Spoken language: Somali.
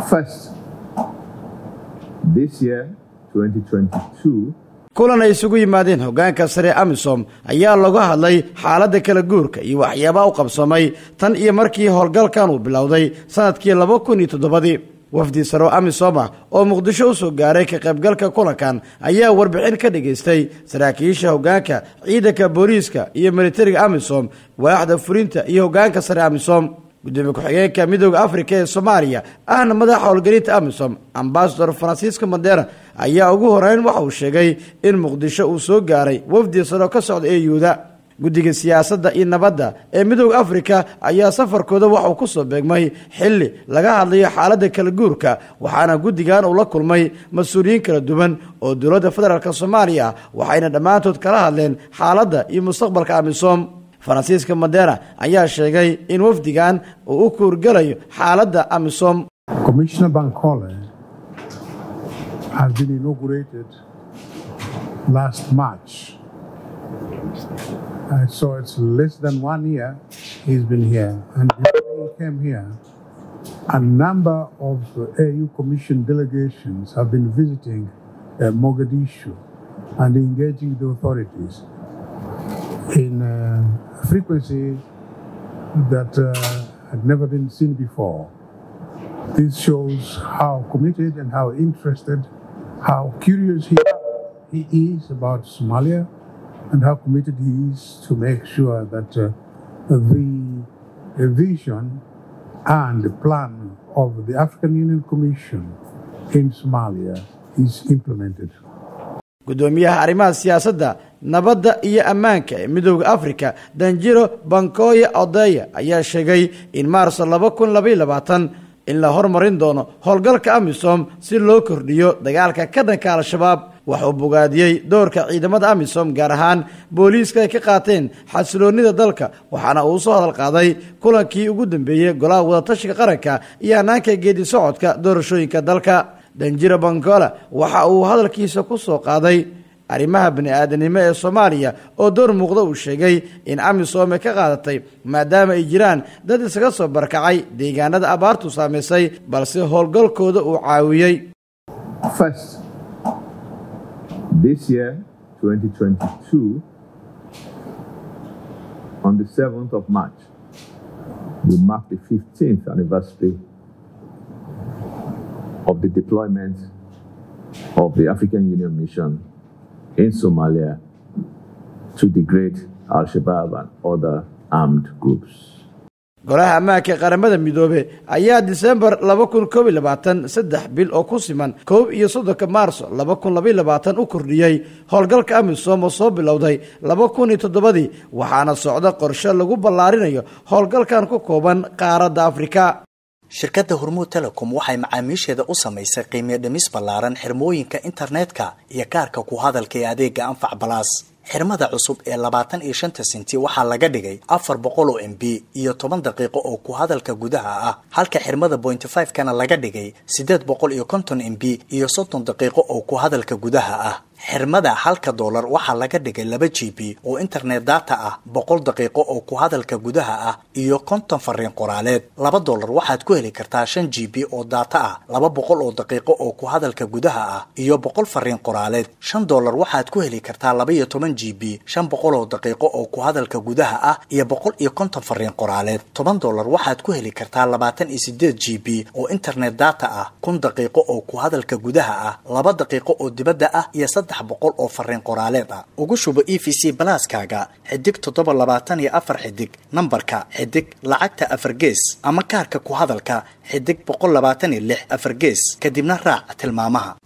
First, this year, 2022, kulan ay isugu yimaadeen hoggaanka sare amisom ayaa lagu hadlay xaaladda kala guurka iyo waxyaabaha u qabsamay tan iyo markii howlgalkan uu bilowday sannadkii laba kun iyo toddobadii wafdi saro amisom ah oo muqdisho u soo gaaray ka qaybgalka kulankan ayaa warbixin ka dhagaystay saraakiisha hoggaanka ciidanka booliiska iyo militariga amisom waaxda fulinta iyo hoggaanka sare amisom gudoomiye ku-xigeenka midooda afrika ee soomaaliya ahna madaxa howlgelinta amisom ambasador francisco mandera ayaa ugu horeyn waxa uu sheegay in muqdisho uu soo gaaray wafdi saro ka socda ee yuuda guddiga siyaasadda iyo nabadda ee midooda afrika ayaa safarkooda waxauu ku soo beegmay xilli laga hadlayo xaaladda kala guurka waxaana guddigan uu la kulmay mas-uuliyiin kala duwan oo dowladda federaalk soomaaliya ah waxayna dhammaantood kala hadleen xaaladda iyo mustaqbalka amisom faransiiska madera ayaa sheegay in wafdigan uu u kuurgalayo xaaladda amisom Commissioner Bankole has been inaugurated last March. Uh, so it's less than one year he's been here. And before he came here, a number of uh, AU Commission delegations have been visiting uh, Mogadishu and engaging the authorities in uh, frequency that uh, had never been seen before. This shows how committed and how interested, how curious he, he is about Somalia, and how committed he is to make sure that uh, the vision and the plan of the African Union Commission in Somalia is implemented. gudoomiyaha arrimaha siyaasadda nabadda iyo ammaanka ee midooda afrika danjiro bankoya odeya ayaa sheegay in maarso laba kun labaiyo labaatan in la hormarin doono howlgalka amisom si loo kordhiyo dagaalka ka dhanka al-shabaab waxauu bogaadiyey doorka ciidamada amisom gaar ahaan booliiska ay ka qaateen xasiloonnida dalka waxaana uu soo hadal qaaday kulankii ugu dambeeyey golaha wadatashiga qaranka iyo hanaanka geedi socodka doorashooyinka dalka danjiro bangola waxa uu hadalkiisa ku soo qaaday arrimaha bani-aadanimo ee soomaaliya oo door muuqda uu sheegay in amisom ay ka qaadatay maadaama ay jiraan dad isaga soo barkacay deegaanada abaartu saamaysay balse howlgalkooda uu caawiyey first, this year, 2022, on the 7th of March, we mark the 15th anniversary of the deployment of the African Union mission in Somalia to degrade Al Shabaab and other armed groups. golaha ammaanka ee qaramada midoobe ayaa disembar laba kun koob iyo labaatan saddex bil oo ku siman koob iyo soddonka maarso laba kun labaiyo labaatan u kordhiyey howlgalka amisom oo soo bilowday laba kun iyo toddobadii waxaana socda qorshe lagu ballaarinayo howlgalkan ku kooban qaaradda afrika shirkadda hormuud telecom waxay macaamiisheeda u samaysay qiimiyo dhimis ballaaran xirmooyinka internetka iyo kaarka ku hadalka ee adeega anfac balaas xirmada cusub ee labaatan iyo shanta senti waxaa laga dhigay afar boqol oo m b iyo toban daqiiqo oo ku hadalka gudaha ah halka xirmada pointy five kana laga dhigay siddeed boqol iyo konton m b iyo soddon daqiiqo oo ku hadalka gudaha ah xirmada halka doolar waxaa laga dhigay laba g b oo internet data ah boqol daqiiqo oo ku hadalka gudaha ah iyo konton fariin qoraaleed laba doolar waxaad ku heli kartaa shan g b oo data ah laba boqol oo daqiiqo oo ku hadalka gudaha ah iyo boqol fariin qoraaleed shan doolar waxaad ku heli kartaa laba iyo toban g b shan boqol oo daqiiqo oo ku hadalka gudaha ah iyo boqol iyo konton fariin qoraaleed toban doolar waxaad ku heli kartaa labaatan iyo sideed g b oo internet data ah kun daqiiqo oo ku hadalka gudaha ah laba daqiiqo oo dibadda ah iyo saddex boqol oo fariin qoraaleed ah ugu shubo e v c balaaskaaga xidig toddoba labaatan iyo afar xidig nambarka xidig lacagta afar gees ama kaarka ku hadalka xidig boqol labaatan iyo lix afar gees kadibna raac tilmaamaha